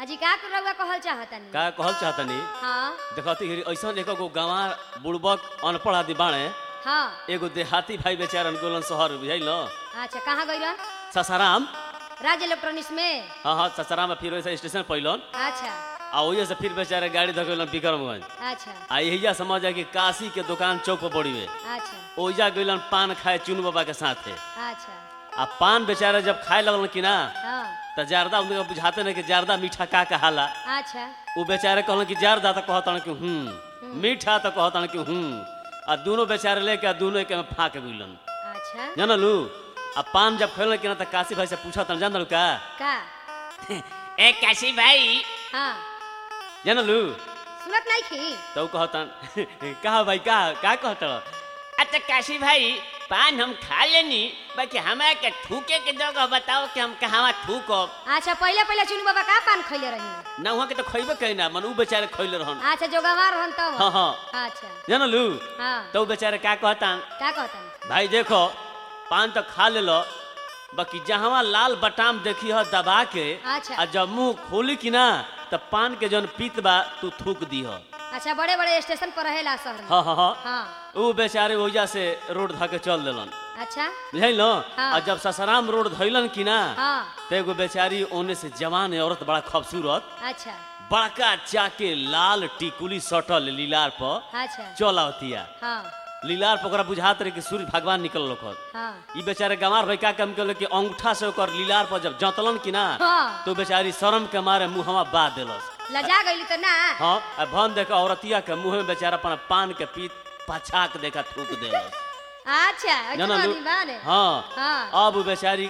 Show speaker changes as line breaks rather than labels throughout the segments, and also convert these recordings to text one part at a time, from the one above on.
अजी का कर रउआ कहल चाहतनी
का कहल चाहतनी
हाँ
देखती हिरी ऐसन एक गो गंवार बुड़बक अनपढ़ आदि बाणे
हाँ
एगो देहाती भाई बेचारन गोलन शहर बुझाइल न
अच्छा कहाँ गइलन
ससाराम
राज इलेक्ट्रॉनिक्स में
हाँ हाँ ससाराम में फिर वैसे स्टेशन पैलन
अच्छा
आ वही से फिर बेचारे गाड़ी धकेलन बिक्रमगंज
अच्छा
आ यही समझ जाए कि काशी के दुकान चौक पर बड़ी हुए
अच्छा
ओइजा गइलन पान खाए चुन बाबा के साथे
अच्छा
आ पान बेचारे जब खाए लगलन कि ना
हाँ
त जारदा उनके बुझाते नहीं कि जारदा मीठा का कहाला
अच्छा
उ बेचारे कहलन कि जारदा तो कहतन कि हूँ मीठा तो कहतन कि हूँ आ दोनों बेचारे लेके आ दोनों के में फाँक गइलन
अच्छा
जानलू आ पान जब खेलन कि ना त काशी भाई से पूछतन जानलू का
का
ए काशी भाई
हाँ
जानलू
सुनत नहीं खी
तो उ कहतन कहा भाई का का कहतन
अच्छा काशी भाई पान हम खा लेनी बाकी हमरा के थूके के जगह बताओ कि हम कहवा थूकब
अच्छा पहले पहले चुनू बाबा का पान खैले रही
ना वहाँ के तो खैबे कही ना मन उ बेचारे खैले रहन
अच्छा जो गंवार रहन तो
हाँ हाँ
अच्छा
जानलू
हाँ
तो उ बेचारे का कहतन
का कहतन
भाई देखो पान तो खा ले लो बाकी जहाँ लाल बटाम देखी हो दबा के
अच्छा।
आ जब मुंह खोली कि ना तो पान के जौन पीत बा तू थूक दी हो
अच्छा बड़े बड़े स्टेशन पर रहेला शहर में
हाँ हाँ हाँ
हाँ
उ बेचारे ओजा से रोड धके चल देलन
अच्छा
बुझल न
हाँ।
और जब ससराम रोड धैलन कि ना
हाँ
तो एगो बेचारी ओने से जवान औरत बड़ा खूबसूरत
अच्छा
बड़का चाके लाल टिकुली सटल लीलार पर
अच्छा
चल आवतिया
हाँ
लीलार पर ओकरा बुझात रहे कि सूर्य भगवान निकल लोकत
हाँ
ई बेचारे गंवार भाई का काम कैल कि अंगूठा से ओकर लीलार पर जब जतलन कि ना
हाँ
तो बेचारी शर्म के मारे मुंहवा बा देलस
लजा गईली तो ना
हाँ आ भन देख औरतिया के मुंह में बेचारा अपन पान के पीत पछाक देखा थूक देलस
अच्छा ऐसा
जानलू
आदमी बाने
हाँ
हाँ
अब उ बेचारी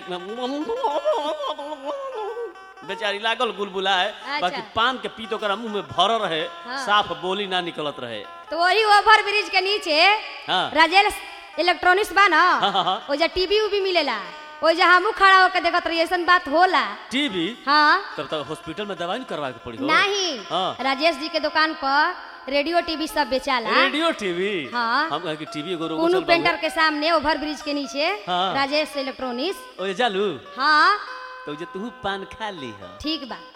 बेचारी लागल गुलबुलाए
अच्छा।
बाकी पान के पीत ओकरा मुंह में भरल रहे
हाँ।
साफ बोली ना निकलत रहे
तो वही ओवर ब्रिज के नीचे
हाँ
राजेल इलेक्ट्रॉनिक्स बा ना
हाँ, हाँ, हाँ।
ओजा टीवी उवी मिलेला ओजा हमू खड़ा होकर देखत रही ऐसन बात होला
टीवी
हाँ
तब तक हॉस्पिटल में दवाई नहीं करवा के पड़ी हो
नहीं
हाँ।
राजेश जी के दुकान पर रेडियो टीवी सब बेचाला
रेडियो टीवी
हाँ।
हम कहे कि टीवी एगो रोगो
कुनू
चल
पेंटर के सामने ओवर ब्रिज के नीचे
हाँ।
राजेश इलेक्ट्रॉनिक्स
ओए जालू
हाँ
तो जे तू पान खा ली है
ठीक बा